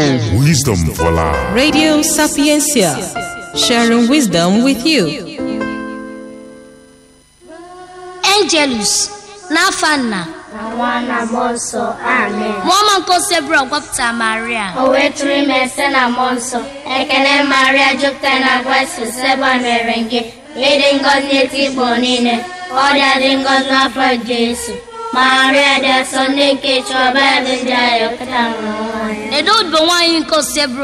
Sapientia. Wisdom for life. Radio Sapiencia, sharing wisdom with you. Angelus n'afa nna na nwa na mmụọ nsọ amen mụọma nke osebụrụ gwapụta maria o wee tụrụ ime site na mmụọ nsọ ekele maria jupụtara na grace seba mere gị ịdị ngọzi n'eti igbo niile ọ dị adị ngọzi n'afọ jesu maria dị asọ ndị nke chọba ebe ndị agha kịta nwụrụ nwaanyị edo odibo nwaanyị nke osebụrụ